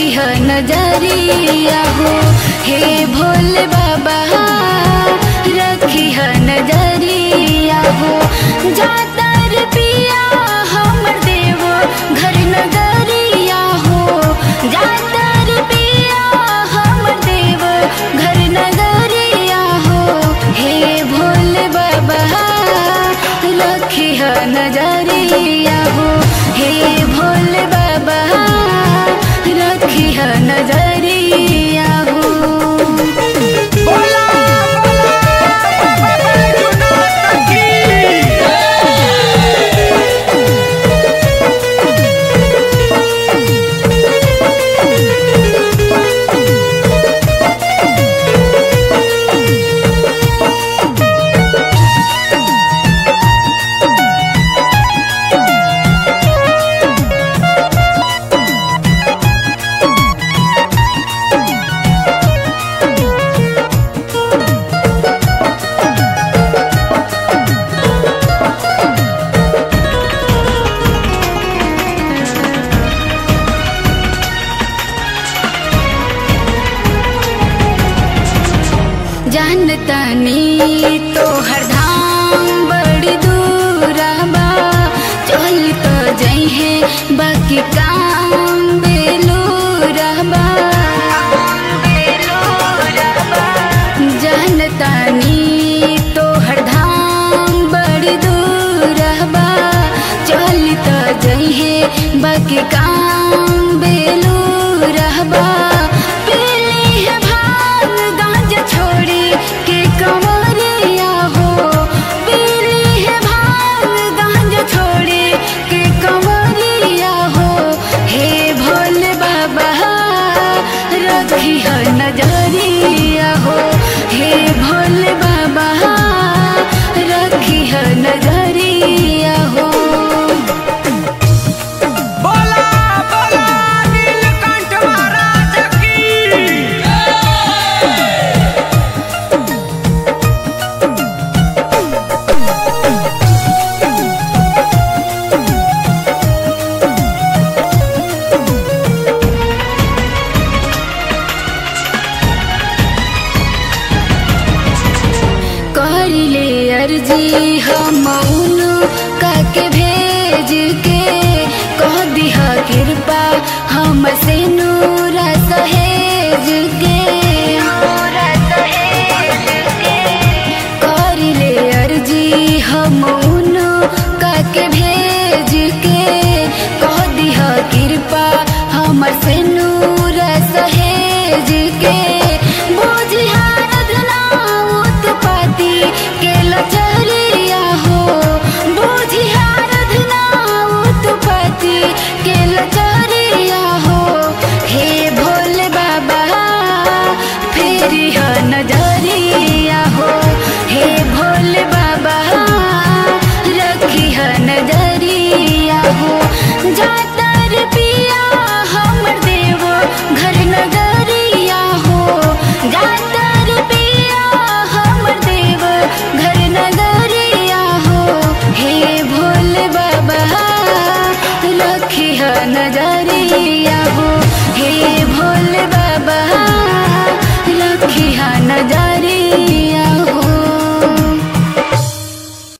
ह नजरिया हो हे भोले बाबा रखी ह नजरिया हो जातर पिया हमर देव घर नगरिया हो जातर पिया हमर देव घर नगरिया हो हे भोले बाबा रखी ह नजरिया हो हे भोले बाबा रखी ह नजरिया हो बोला बोला बाबा बैजूनाथ की जानतनी तोहर धाम बड़ी दूर बा चल तो जइहे बाकी काम बेलूर बा जानतनी तोहर धाम बड़ी दूर बा चल तो जइहे बाकी काम बेलूर बा पीली है भांग गांजा छोड़ी के कमरिया हो पीली है भांग गांजा छोड़ी के कमरिया हो हे भोले बाबा रखी है नजरिया हो हे भोले बाबा रखी है नजरिया हो बोला बोला नीलकंठ महाराज की करिले अर्जी हम काके भेज के कह दिहा कृपा हम से नूरा